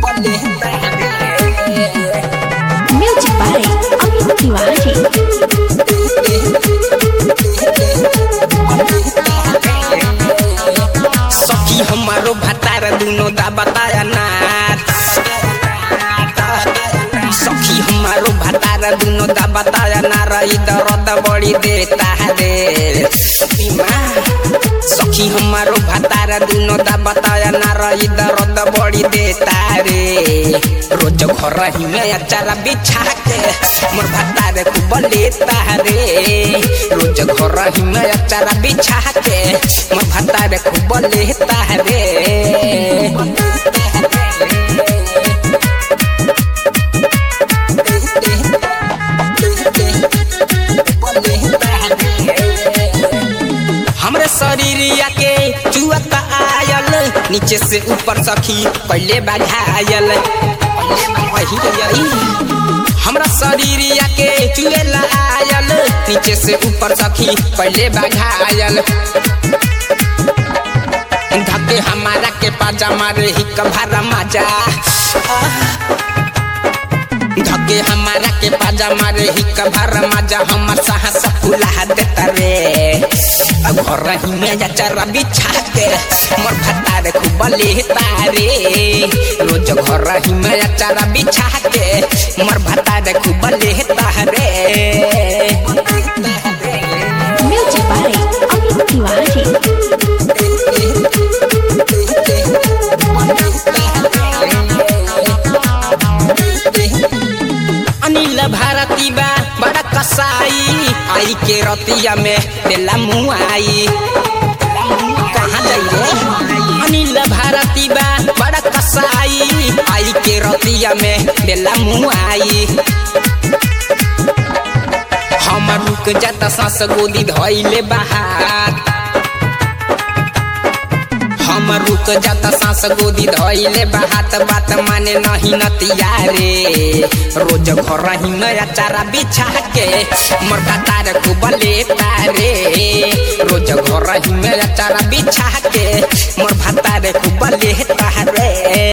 Music by Amit Tiwari. सखी हमारो भतार दुनो दा बताया नार सखी हमारो भतार दुनो दा बताया नार ई दर्द बड़ी देता है रे सखी हमारो भतार दुनो दा बताया नार ई दर्द बड़ी देता रे रोज घर ही में अचारा बिछा के मोर भतार खूब लेता रे रोज घर ही में अचारा बिछा के मोर भतार खूब लेता रे हमरे शरीरिया के चुअत आयल नीचे से ऊपर सखी पहले बढ़ायल हमरा शरीरिया के चुएला आयल नीचे से ऊपर सखी पहले बढ़ायल धके हमारा के पाजा मारे ही कभारा माजा धके हमारा के पाजा मारे ही कभार माजा हमर साहस फुला देता रे अब घर ही में जा चरा बिछा के मोर भतार खूब लेता रे रोज घर ही में जा चरा बिछा के मोर भतार खूब लेता रे Music by Amit Tiwari. Anil भारती बा बड़ा कसाई आई के रतिया में देला मुआई कहाँ जाइए अनिल भारती बा बड़ा कसाई आई के रतिया में देला मुआई हम रुक जाता सांस गोदी धैले बाहर हम रुक जाता सांस गोदी धैले बात बात माने नहीं नतिया रे रोज घर ही नया चारा बिछा के मोर कतार खूब लेता रे रोज घर ही नया चारा बिछा के मोर भतार खूब लेता रे